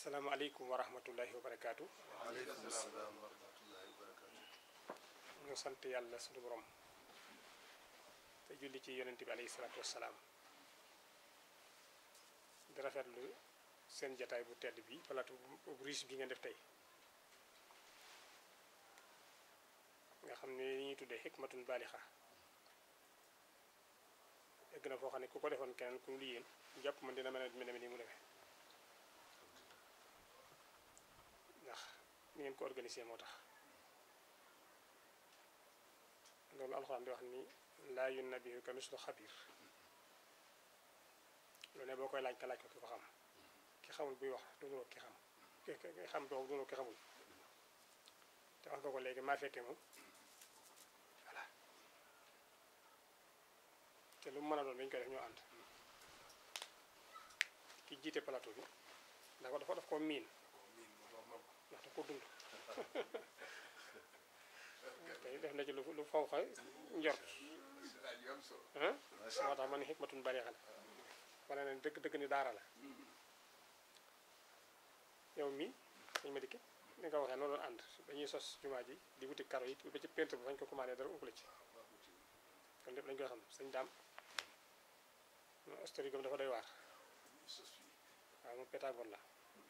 asalaamaaleykum wa rahmatullahi wa barakaatu. waaleykum salaam wa rahmatullahi wa barakaatu. ñu sant yàlla suñu borom te julli ci yonent bi alayhi salaatu wassalaam di rafetlu seen jataay bu tedd bi plateau bu riche bi ngeen def tey nga xam ne li ñuy tuddee xikmatun baalixa egg na foo xam ne ku ko defoon keneen ku lu yéen jàpp man dina mën a mel ni mu demee ndax ni ngeen ko organisé moo tax loolu alxuraan di wax ni laa yunabbi'uka mislu xabiir lu ne boo koy laaj ka laaj ko ki ko xam ki xamul buy wax du nuroo ki xam ki ki xam boobu du nuroo ki xamul te wax nga ko léegi maa fekkee moom voilà te lu mu mën a doon dañu koy def ñoo ànd ki jiite plateau bi ndax ko dafa daf ko miin ndax daf ko dund tey def na ci lu lu faw xa njort ah moo tax ma ne xikmatun baliixa la wane ne dëgg dëgg ni daara la yow mi dañ ma dikke ni nga waxee noonu doon ànd dañuy sos jumaa ji di wuti karo yi ba ci peintre bi fañ ko commandé dara umpale ci kon lépp lañ koy xam sëñ daam historique am dafa doy waar waaw moom pétagoon la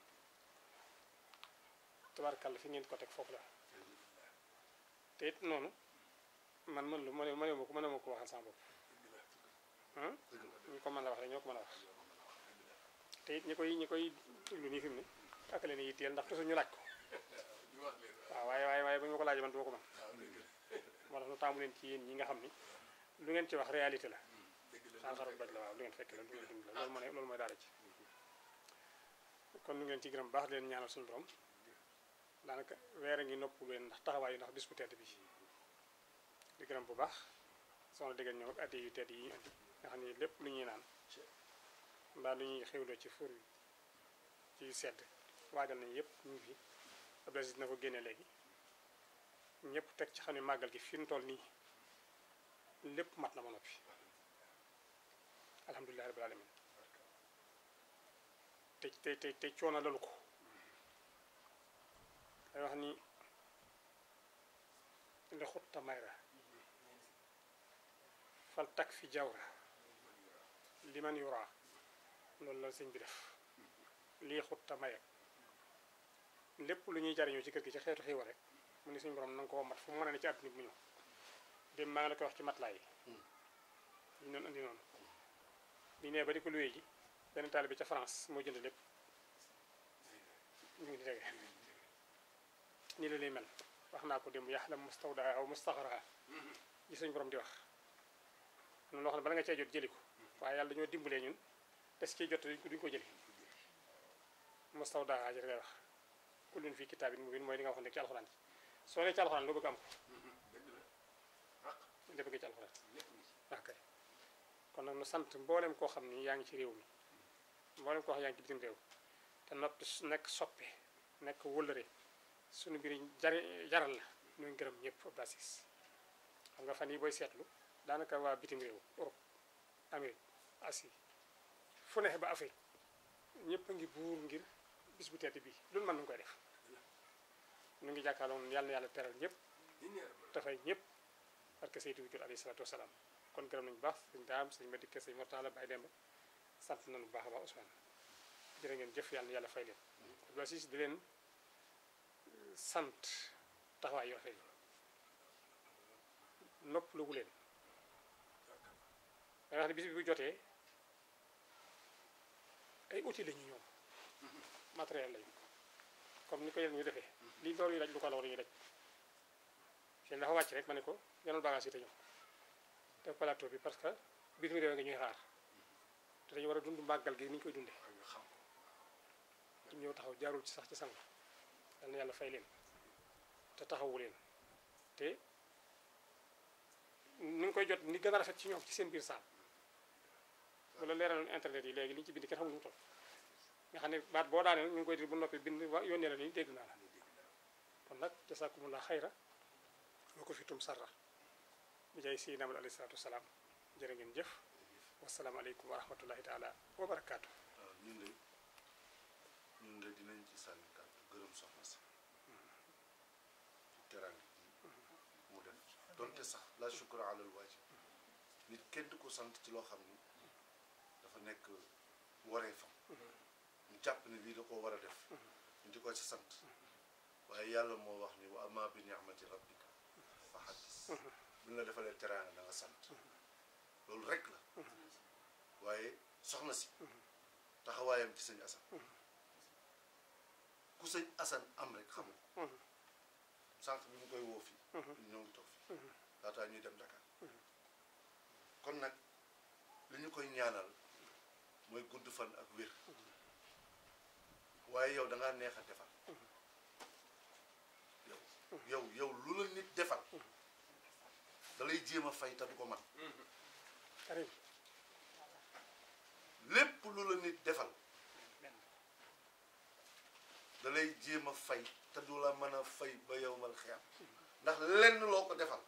tubaarkàlla fi ngeen ko teg foofu la te it noonu man mën lu ma ne ma ko mën ma ko waxal sama bopp ñu ko mën a wax rek ñoo ko mën a wax te it ñi koy ñi koy déglu nii fi mu ne ak leen yitteel ndax toujours ñu laaj ko waaw waaye waaye waaye bu ñu ma ko laajee man du ma ko mën moo tax nu taamu leen ci yéen ñi nga xam ni lu ngeen ci wax réalité la xaar xaru daj la waaw lu ngeen fekk la lu ngeen dund la loolu moo ne loolu mooy daara ci kon nu ngeen ci gërëm baax leen ñaanal suñu borom daanaka weer a ngi nopp leen ndax taxawaayu ndax bis bu tedd bi di gërëm bu baax soxna dégg ñoom ak addi yu tedd yi ñu andi nga xam ne lépp lu ñuy naan mbaa lu ñuy xewloo ci fur ci sedd waajal nañu yëpp ñu ngi fi Abdou dina ko génne léegi ñëpp teg ci xam ne màggal gi fi mu toll nii lépp mat na ma noppi alhamdulilah rabbil alamin te te te te coono lalu ko day wax ni li xutta mayra fal tak fi jawra li man yura loolu la sëñ bi def lii xutta maye lépp lu ñuy jariñoo ci kër gi ci xeetu xiiwa rek mu ni suñu borom na nga ko mat fu mu mën a ne ci àdduna bi mu ñëw dem maa ngi la koy wax ci mat laay yi ñu doon andi noonu bi nee ba di ko luwee ji benn taali bi ca France moo jënd lépp ñu ngi di tege nii la lay mel wax naa ko démb yaxlam mustawda aw mustaxara ji suñu borom di wax am na loo xam ne bala nga cee jot jëli ko waaye yàlla dañoo dimbalee ñun des ciy jot duñ ko jëli mustawda ji ngay wax kullun fii kitaabin mubiin mooy li nga wax nekk ci alxuraan ji soo nee ci alxuraan loo bëgg am ko lépp nga ci alxuraan ok kon nag nu sant mboolem koo xam ni yaa ngi ci réew mi mboolem koo xam yaa ngi ci bitim réew te noppi nekk soppe nekk wëllëre suñu mbir jari jaral la ñuy gërëm ñëpp basis xam nga fan yi booy seetlu daanaka waa bitim réew Europe Amérique Asie fu ne ba Afrique ñëpp a ngi buur ngir bis bu tedd bi loolu mën nañu koy def ñu ngi jàkkaarloo moom yàlla na yàlla teral ñëpp dafay ñëpp parce que Seydou Wujur alayhi salaatu wasalaam kon gërëm nañu baax sëñ daam sëñ ma dikke sëñ Mortala Baye Demba sant nañu bu baax a baax Ousmane jërë ngeen jëf yàlla na yàlla fay leen basis di leen sant taxawaay yu rafet yi nopp lugu leen da wax ne bis bi bu jotee ay outils lañu ñoom matériel lañu comme ni ko yéen ñu defee lii door yu daj lu ko law dañuy daj seen dafa wàcc rek ma ne ko yanal bagage yi te ñëw def plateau bi parce que bitim réew nga ñuy xaar te dañu war a dund màggal gi ni ñu koy dundee ñëw taxaw jaarul ci sax ci sang yal na yàlla fay leen te taxawu leen te ni nga koy jot ni gën a rafet ci ñoom ci seen biir saal bu la leeraloon internet yi léegi li ñu ci bind kenn xamul mu toll nga xam ne baat boo daaneel ñu ngi koy di bu noppi bind wa yónnee la ni dégg naa la kon nag jasaakumullah xayra loo ko fi tum sarra bi jaay si namal alayhi salaatu wasalaam jërë ngeen jëf wasalaamaaleykum wa rahmatullahi taala wa barakaatu waaw ñun de ñun de dinañ ci sànni kàddu gërëm soxna si terang gi mu def donte sax la shukra alal waajib nit kenn du ko sant ci loo xam ni dafa nekk waree fam ñu jàpp ne lii da koo war a def ñu di ko ci sant waaye yàlla moo wax ni wa amma bi ni'mati rabbika fa haddis bu ñu la defalee teraanga da nga sant loolu rek la waaye soxna si taxawaayam ci sëñ Asan ku sëñ Asan am rek xam nga sànq bi ñu koy woo fii ñu ñoo ngi toog fii laataa ñuy dem Dakar kon nag li ñu koy ñaanal mooy gudd fan ak wér waaye yow da ngaa neex a defal yow yow yow lu la nit defal da lay jéem a fay te du ko man Karim lépp lu la nit defal da lay jéem a fay te du la mën a fay ba yow mal xiyam ndax lenn loo ko defal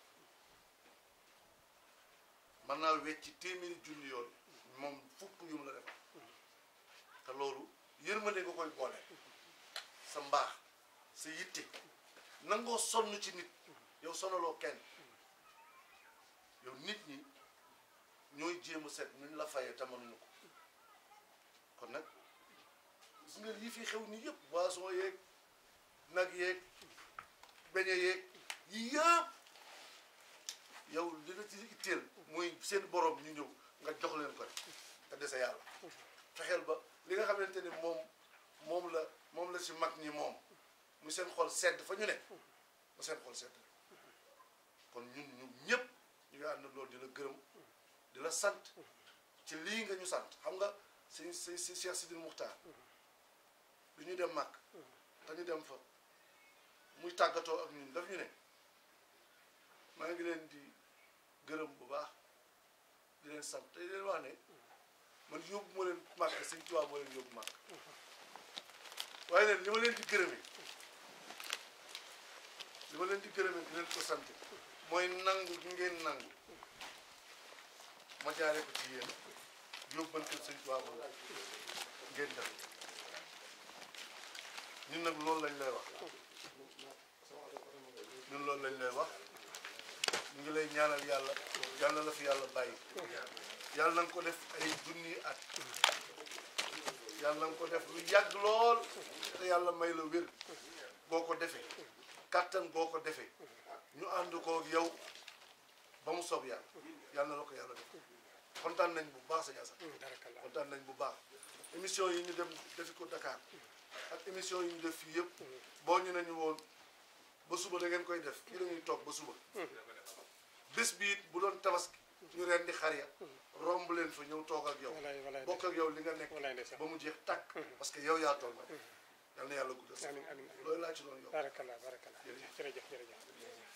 mën naa wecci téeméeri junni yoon moom fukk yum la defal te loolu yërmande nga koy boole sa mbaax sa yitte nangoo sonn ci nit yow sonaloo kenn yow nit ñi ñooy jéem a seet nuñ la fayee te mënuñu ko kon nag gis nga yi fi xew nii yëpp boisson yeeg nag yeeg beñe yeeg yi yëpp yow li la ci itteel mooy seen borom ñu ñëw nga jox leen ko rek te dese yàlla fexeel ba li nga xamante ni moom moom la moom la si mag ñi moom mu seen xol sedd fa ñu ne ba seen xol sedd kon ñun ñu ñëpp ñu ngi ànd loolu di la gërëm di la sant ci lii nga ñu sant xam nga si si si Cheikh Sidil Muxtaar bi ñu dem màkk te ñu dem fa muy tàggatoo ak ñun daf ñu ne maa ngi leen di gërëm bu baax di leen sant te di leen wax ne man yóbbu ma leen màkk Sëñ Tuubaa moo leen yóbbu màkk waaye leen li ma leen di gërëmee li ma leen di gërëmee di leen ko sant mooy nangu gi ngeen nangu ma jaaree ko ci yéen yóbbante Sëñ Tuubaa moom ngeen def ñun nag loolu lañ lay wax ñun loolu lañ lay wax ñu ngi lay ñaanal yàlla yàlla la fi yàlla bàyyi yàlla na nga ko def ay junni at yàlla na nga ko def lu yàgg lool te yàlla may la wér boo ko defee kàttan boo ko defee ñu ànd ko ak yow ba mu soob yàlla yàlla na la ko yàlla def kontaan nañ bu baax sëñ Assane barakallah kontaan nañ bu baax émission yi ñu dem defi ko Dakar ak émission yi ñu def fii yëpp boo ñu nañu woon ba suba da ngeen koy def fii la ñuy toog ba suba bés bi it bu doon tabaski ñu reen di xar ya romb leen fa ñëw toog ak yow walaay walaay bokk ak yow li nga nekk walaay ndeysaan ba mu jeex tàkk parce que yow yaa toll nag yal na yàlla guddal sa amin amin amin loolu laa ci doon yow barakallah barakallah jërëjëf jërëjëf